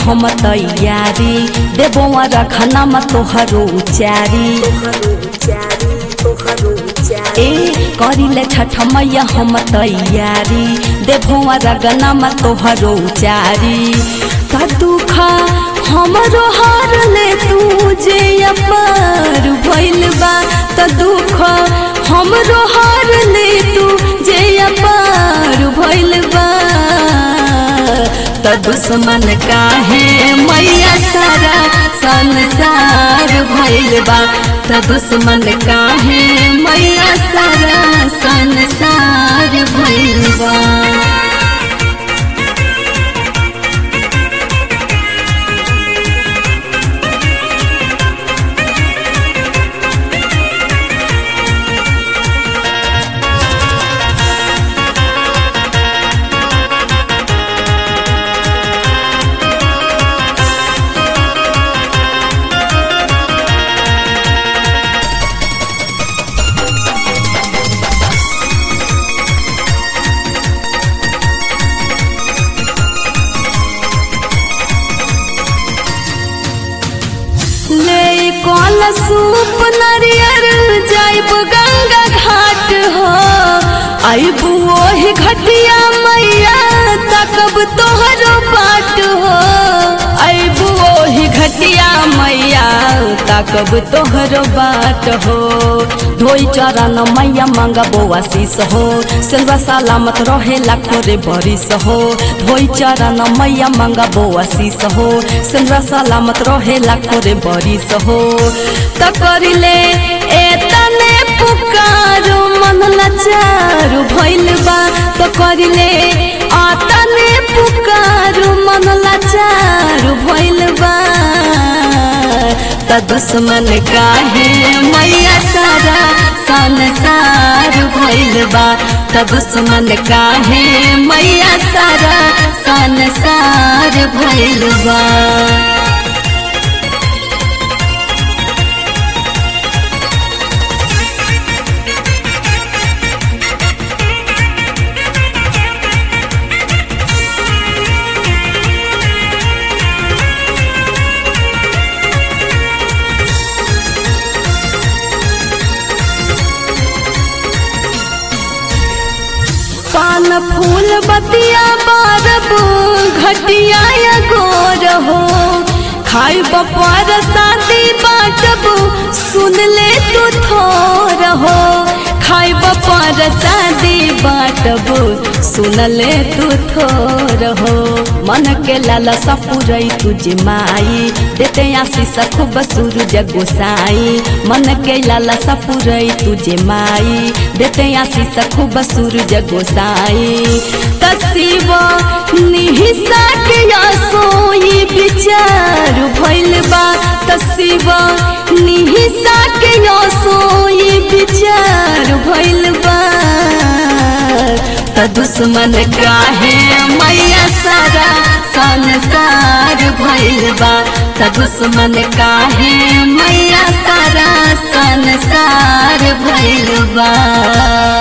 हम तैयारी देबो रखना म तोहरो उचारी ए करिले छठ मैया हम तैयारी देबो रगना म तोहरो उचारी का दुख हमरो हार ले तू जे अपार भइल बा त दुख हमरो हार ले तू जे अपार भइल बा त दुश्मन काहे मैया सारा संसार भइल बा त दुश्मन काहे मैया सारा संसार भइल बा ले कल सूप नरियर जाइब गंगा घाट हो आइब ओही घटिया मैया तकब तोहरो बाट हो आइब ओही घटिया मैया तकब तोहरो बाट हो धोई चरण मैया मंगबो आशीष हो सेल्वा सलामत रहे लाखो रे बरिस हो धोई चरण मैया मंगबो आशीष हो सेल्वा सलामत रहे लाखो रे बरिस हो त करिले एतने पुकारो मन लाचारु भइल बा त करिले आतने पुकारो मन लाचारु भइल बा त दुश्मन काहे मैया सारा संसार भइल बा त दुश्मन काहे मैया सारा संसार भइल बा पान फूल बतिया बारब घटिया या गोर हो खाई बपर शादी बाटब सुन ले तू थोर हो खाई बपर शादी बाटब सुन ले तू थोर हो मन के लाला सपुरई तुझ माई देते आशीष खूब सूरज गोसाई मन के लाला सपुरई तुझे माई देते आशीष खूब सूरज गोसाई तसीब निहिसा के सोई विचार भइल बा तसीब निहिसा के सोई विचार भइल बा त दुश्मन काहे मैया सारा संसार भइल बा त दुश्मन काहे मैया सारा संसार भइल बा